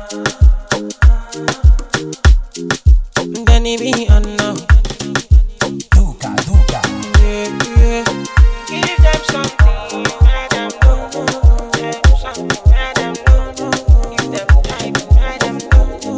Then he be on now. Duca, Duca. Yeah, yeah. Give them something, let them know. Give them something, let them know. Give them time, let them know.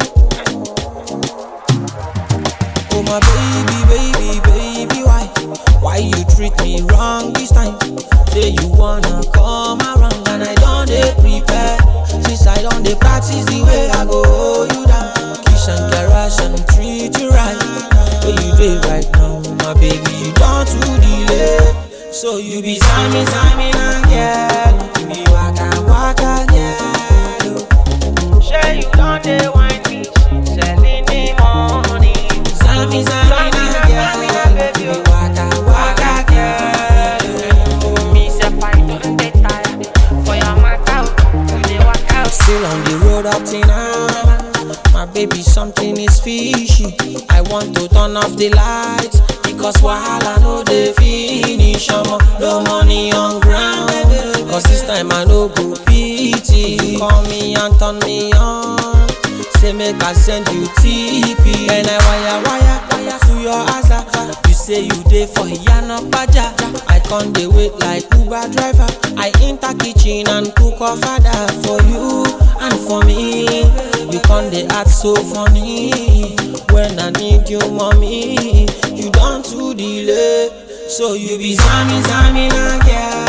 Oh my baby, baby, baby, why? Why you treat me wrong this time? Say you wanna come around and I don't dey prepare. Since I don't dey practice the way I go hold you down. Kiss and caress and treat you right. Where you dey right now, my baby, you don't too delay. So you be Sammy, Sammy, and girl. You be waka, waka, girl. Sure you don't dey wine me, selling the money. Sammy, Sammy, and girl. You be waka, waka, girl. Me say fight on the tire for your matter. You dey walk out. Still on the road up till now. My baby, something is fishy. I want to turn off the lights because wahala no dey finish. Omo, no money on ground. Cause this time I no go pity. Call me and turn me on. Say make I send you TP. And I wire wire wire to your answer. You say you dey for Yana Paja. I can't dey wait like Uber driver. I enter kitchen and cook a father for you and for me. You can't dey act so funny when I need you, mommy. You don't too delay, so you be Sammy, Sammy, na girl.